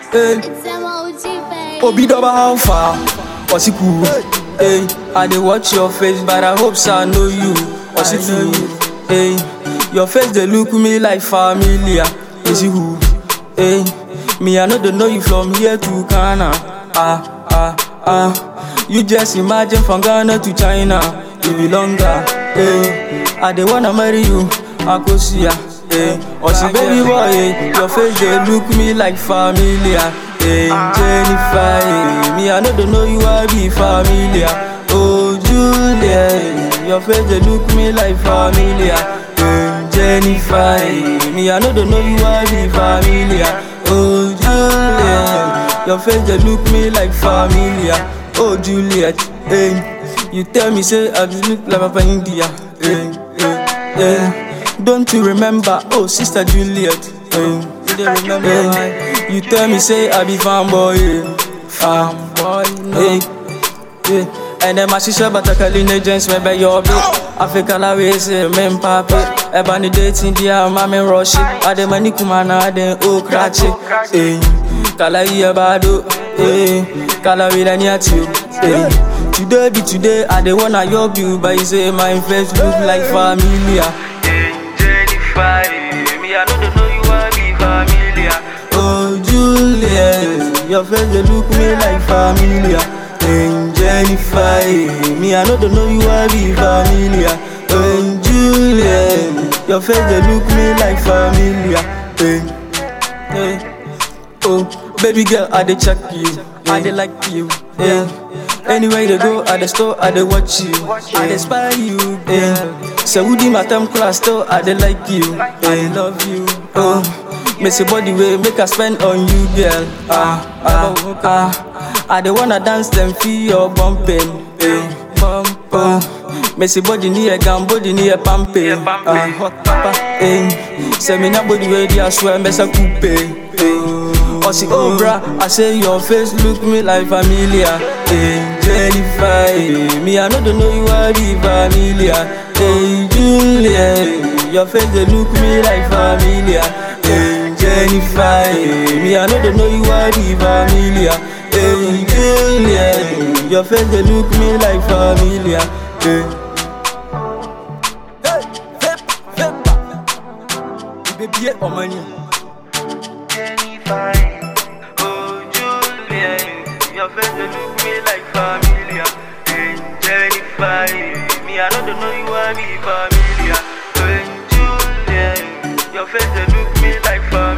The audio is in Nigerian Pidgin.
Hey. Obi Doba, how far? What's it cool? Hey, I dey watch your face, but I hope so I know you. What's it true? Hey, your face they look me like familiar. Is it who? Hey, me I know they know you from here to Ghana. Ah ah ah, you just imagine from Ghana to China, you be longer. Hey, I dey wanna marry you, I go see ya. Hey, or see baby boy, hey, your face they look me like familiar. Hey, Jennifer, hey, me I know they know you I be familiar. Oh Julia, hey, your face they look me like familiar. Hey, Jennifer, hey, me I know they know you I be familiar. Oh Julia, your face they look me like familiar. Oh Juliet, hey, you tell me say I just look like Papa India. Hey, hey, hey. Don't you remember? Oh, Sister Juliet. Hey, you dey remember? Hey, you tell me say I be fanboy. Yeah. Fanboy, no. Hey, yeah. And then my sister batakali agents me be your bit. Africa la we say men papi. Eba ni dating dia mami rush. Ade mani kumana ade o krachi. Hey, kala iya bado. Hey, kala we ni ati. Hey. Today be today, I dey wanna yob you, but you say my face look like familiar. Jennifer, me I know they know you are be familiar. Oh Juliet, your face they look me like familiar. And Jennifer, me I know they know you are be familiar. And Juliet, your face they look me like familiar. Hey, hey, oh baby girl, I dey check you, I dey like you. Hey. Anywhere they go, at the store, I dey watch you. I dey spy you, girl. So would my time class still, I dey like you. I love you. Oh, miss your body way, make I spend on you, girl. Ah, ah, ah. I dey wanna dance, them feel your bumping. Eh, bump, oh. Miss your body near gun, body near pumping. Ah, hot papa. Eh, say me na body way, I swear, miss a coupe. Eh. Or see, oh bruh, I say your face look me like familiar. Hey, Jennifer, hey, me I know they know you are the familiar. Hey, Julia, your face they look me like familiar. Hey, Jennifer, hey, me I know they know you are the familiar. Hey, Julia, your face they look me like familiar. Hey. Baby, oh money. Jennifer. Your face they look me like familiar. Hey, Jennifer, me I know they know you are me familiar. Hey, Julia, your face they look me like familiar.